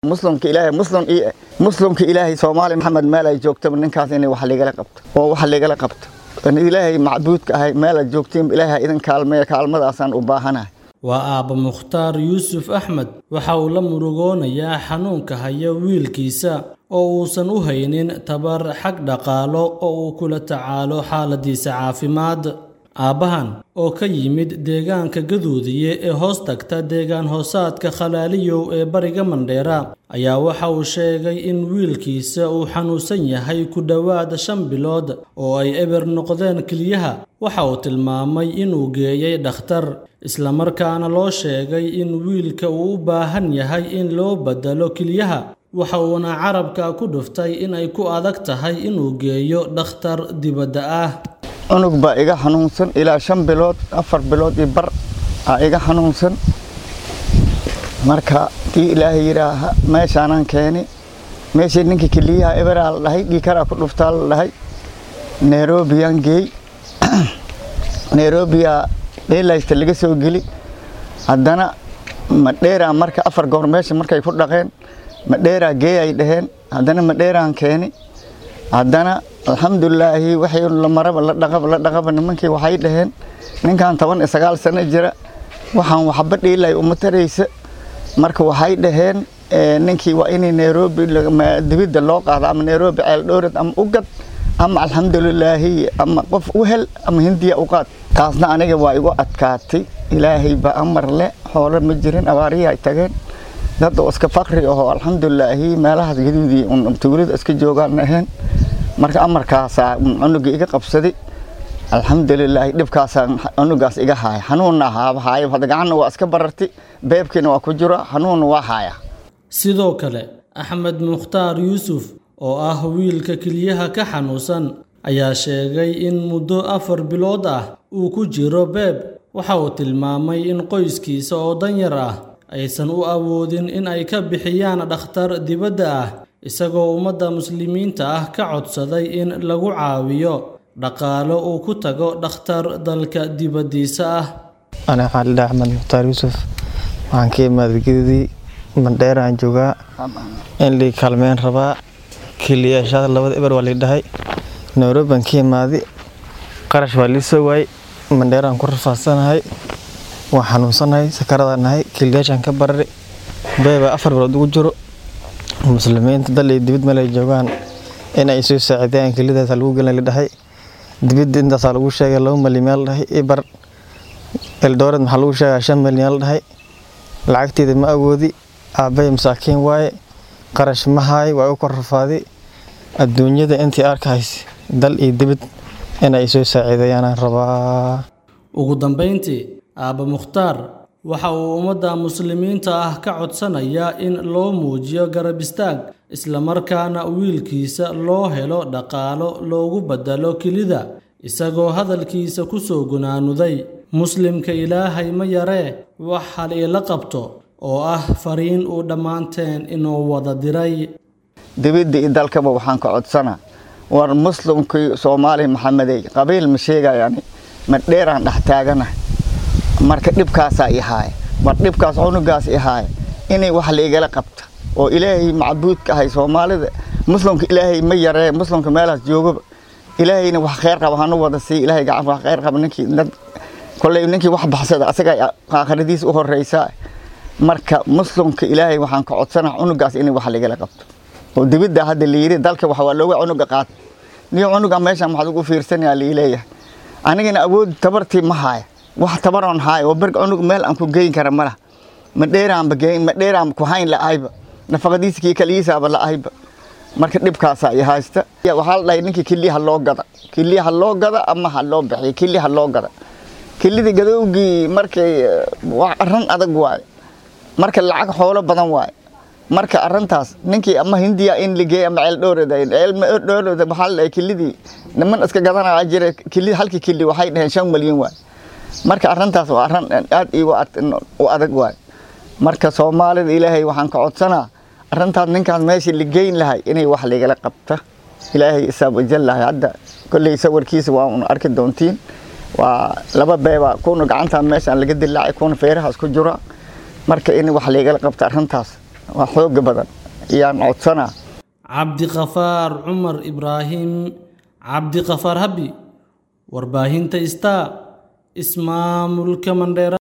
muslimka ilaahay muslim iyo muslimka ilaahay soomaali maxamed meel ay joogtaba ninkaas inay wax ligala qabto oo wax ligala qabto ilaahay macbuudka ahay meel aad joogtiin ilaahay idin kaalmeeya kaalmadaasaan u baahanahay waa aabba mukhtaar yuusuf axmed waxa uu la murugoonayaa xanuunka haya wiilkiisa oo uusan u haynin tabar xag dhaqaalo oo uu kula tacaalo xaaladiisa caafimaad aabbahan oo ka yimid deegaanka gaduudiye ee hoos tagta deegaan hoosaadka khalaaliyow ee bariga mandheera ayaa waxa uu sheegay in wiilkiisa uu xanuunsan yahay ku dhowaad shan bilood oo ay eber noqdeen keliyaha waxa uu tilmaamay inuu geeyey dhakhtar islamarkaana loo sheegay in wiilka uu u baahan yahay in loo bedelo keliyaha waxa uuna carabka ku dhuftay in ay ku adag tahay inuu geeyo dhakhtar dibadda ah cunug baa iga xanuunsan ilaa shan bilood afar bilood iyo bar aa iga xanuunsan marka tii ilaahay yidhaaha meeshaanaan keeni meeshii ninkii keliyaha eberaa la dhahay dhiikaraa ku dhuftaa la dhahay nairobiyaan geey nairobiya dheelaysta laga soo geli haddana madheeraa marka afar goor meesha markay ku dhaqeen madheeraa geey ay dhaheen haddana madheeraan keeni haddana alxamdulilaahi waxay la maraba la dhaqaba la dhaqaba nimankii waxay dhaheen ninkan toban iyo sagaal sano jira waxaan waxba dhiilay uma taraysa marka waxay dhaheen ninkii waa inay nairobi dibidda loo qaado ama nairobi ceel dhowrad ama u gad ama alxamdulilaahi ama qof u hel ama hindiya u qaad taasna aniga waa igu adkaatay ilaahay ba amar le xoolo ma jirin abaarihi ay tageen dad oo iska fakri ahoo alxamdulilaahi meelahaas gaduudii un tuulada iska joogaan ahayn marka amarkaasaa cunuga iga qabsaday alxamdulilaahi dhibkaasaa cunugaas iga haaya xanuunna haaba haaya hadda gacanna waa iska barartay beebkiina waa ku jiro xanuunna waa haaya sidoo kale axmed mukhtaar yuusuf oo ah wiilka keliyaha ka xanuunsan ayaa sheegay in muddo afar bilood ah uu ku jiro beeb waxa uu tilmaamay in qoyskiisa oo danyar ah aysan u awoodin in ay ka bixiyaan dhakhtar dibadda ah isagoo ummadda muslimiinta ah ka codsaday in lagu caawiyo dhaqaalo uu ku tago dhakhtar dalka dibaddiisa ah ana xaalida axmed mukhtaar yuusuf waxaan ka imaaday gedidii mandheeraan joogaa in lii kaalmeyn rabaa keliyaashaada labada eber waa lii dhahay nairobian ka imaaday qarash waa lii soo waayey mandheeraan ku rafaadsanahay waan xanuunsanahay sakaradaan nahay keliyaashaan ka barari beeba afar bilood ugu jiro muslimiinta dal iyo dibid meel ay joogaan in ay soo saacidayaan kelidaasaa lagu gelin la dhahay dibidda intaasaa lagu sheegay laba malyan yaa la dhahay ibar eldooreed maxaa lagu sheegaa shan malyan yaa la dhahay lacagteeda ma awoodi aabbay masaakiin waaye qarash ma haay waa u kor rafaaday adduunyada intii arkahays dal iyo dibid in ay soo saaciidayaanaan rabaa ugu dambayntii aabba mukhtaar waxa uu ummadda muslimiinta ah ka codsanayaa in loo muujiyo garab istaag islamarkaana wiilkiisa loo helo dhaqaalo loogu bedelo kelida isagoo hadalkiisa ku soo gunaanuday muslimka ilaahay ma yaree wax hal iila qabto oo ah fariin uu dhammaanteen inuu wada diray dibidda iyo dalkaba waxaan ka codsanaa war muslimkii soomaali maxamedey qabiil ma sheegayani ma dheeraan dhex taaganahay marka dhibkaasaa i haaya war dhibkaas cunugaas i haaya inay wax laigala qabta oo ilaahay macbuudka ahay soomaalida muslimka ilaahay ma yaree muslimka meelahaas joogaba ilaahayna wax kheyr qaba hanu wada sii ilaahay gacan wax kheyr qaba ninkii dad kolley ninkii wax baxsada asaga aakhiradiis u horeysaa marka muslimka ilaahay waxaan ka codsanaa cunugaas inay wax laigala qabto oo dibidda hadda layiri dalka wax waa looga cunuga qaata niyo cunuga meeshan waxaad ugu fiirsanayaa liileeyahay anigana awood tabartii ma haaya wax tabaroon haaya oo berg cunug meel aan ku geyn kara malaha ma dheeraanba geyn ma dheeraan ku hayn la-ayba nafaqadiisa kii kaligiisaaba la-ayba marka dhibkaasaa i haysta waxaa la dhahay ninkii kiliha loo gada kiliha loo gada ama ha loo bixiyo kiliha loo gada kilidii gadowgii markay arran adag waaye marka lacag xoolo badan waaye marka arintaas ninkii ama hindiya in ligeey ama ceel dhowrada ceel dhowrada waxaa la dhahay kilidii niman iska gadanaya jira kili halkii kili waxay dhaheen shan malyan waay marka arintaas waa arin aad iigu u adag waay marka soomaalida ilaahay waxaan ka codsanaa arintaas ninkaas meeshii ligeyn lahay inay wax ligala qabta ilaahay isaab wajallahay hadda kolley sawirkiisa waa un arki doontiin waa laba beeba kuna gacantaa meeshaan laga dilaacay kuna feerahaas ku jira marka in wax ligala qabta arintaas waa xooga badan ayaan codsanaa cabdiqafaar cumar ibraahim cabdiqafaar habi warbaahinta star ismaamulka mandheera